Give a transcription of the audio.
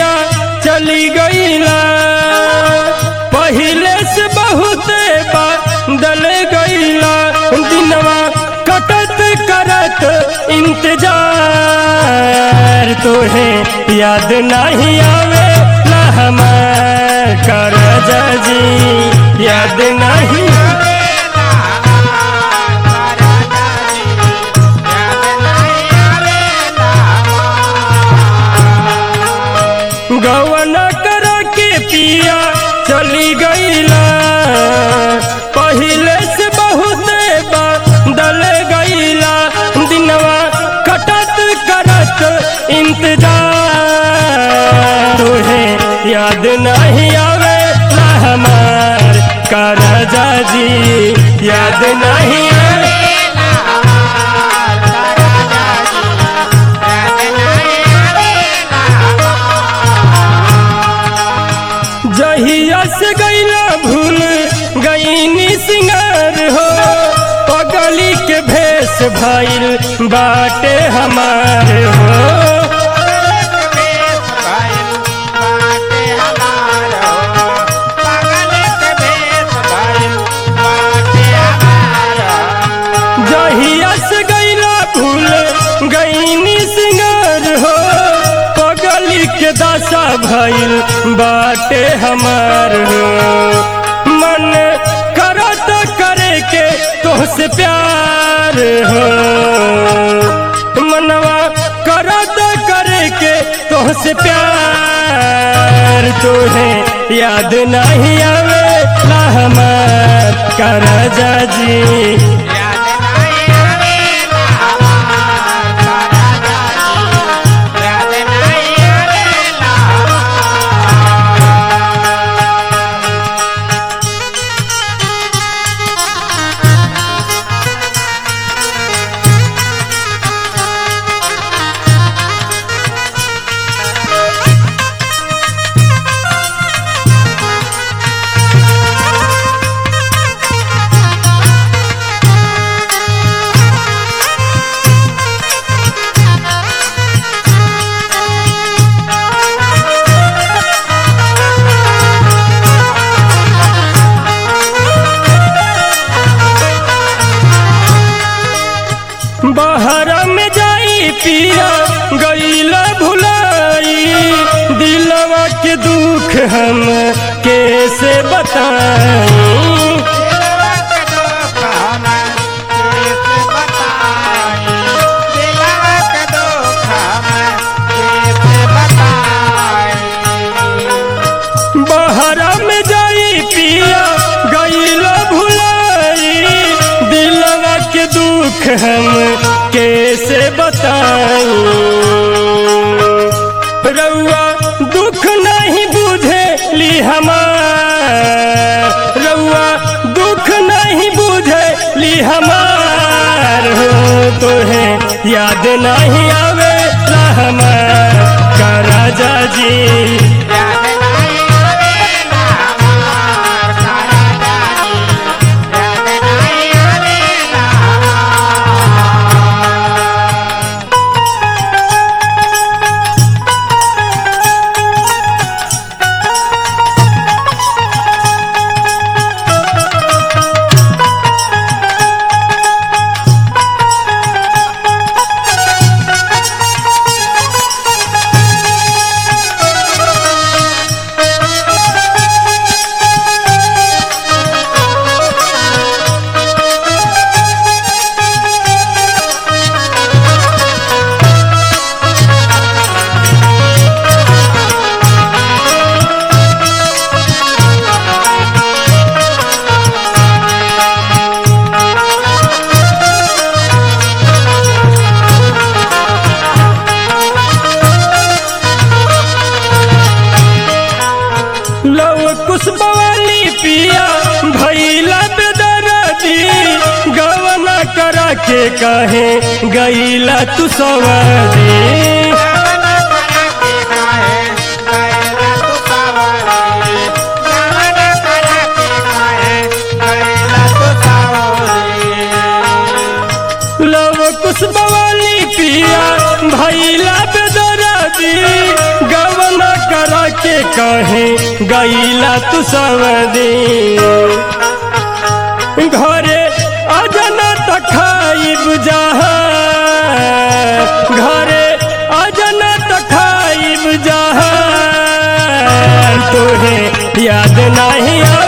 पिया चली गईला पहिले से बहुत बदल गईला दिनवा कटत करत इंतजार तोहे याद नहीं आवे ना हमार कर जी याद नहीं गवन कर के पिया चली गईला पहिले से बहुत बदल गईला दिनवा कटत करत इंतजार तुहे याद नहीं आवे ना हमार कर जी याद नहीं आवे जहिया से गईला भूल गईनी सिंगार हो पगली के भेष भइल बाटे हमार हो जहिया से गईला भूल गईनी सिंगार हो पगली के दशा भइल बाटे हमार हो मन करत करे के तोहसे प्यार हो मनवा करत करे के तोहसे प्यार तोहे याद नहीं आवे ना हमार कर जी बाहर में जाई पिया गईला भुलाई दिलवा के दुख हम कैसे बताई बाहर में जाई पिया गईला भुलाई दिलवा के दुख हम कैसे बताई रउआ दुख नहीं बुझे ली हमार रउआ दुख नहीं बुझे ली हमार हो तोहे याद नहीं आवे ला हमार का राजा जी लव कुछ बवाली पिया भैला बेदरदी गवना करा के कहे गईला तू सवारी लव कुछ बवाली पिया भैला बेदरदी गवना करा कहे गईला तू सब दिन घरे अजना त खाइब जहाँ घरे अजना त खाइब जहाँ तोहे याद नहीं आ